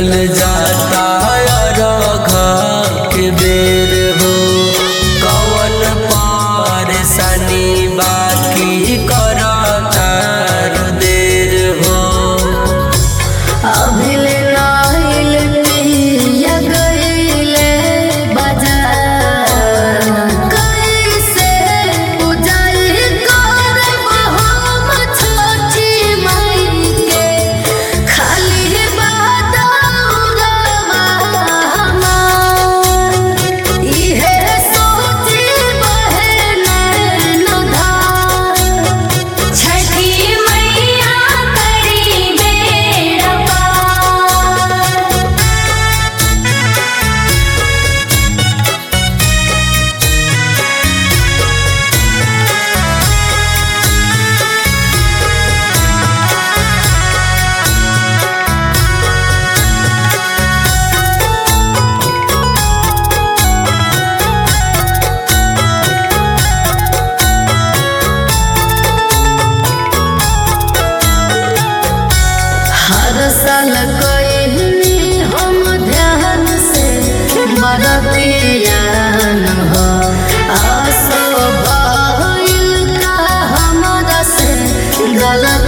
बीतल जाता रघा के बेर हो कवन परेशानी बाकी करता देर हो अभिल नाइल पिया गइले बाजार कैसे पूजाई करब हम छोटी माई के खाली बादौरवा हमार इहे सोची बहन नधार छठी मैया करी बेड़ा पार हर साल कइनी हम ध्यान से बरतियान हो आसो भइल का हमरा से गलत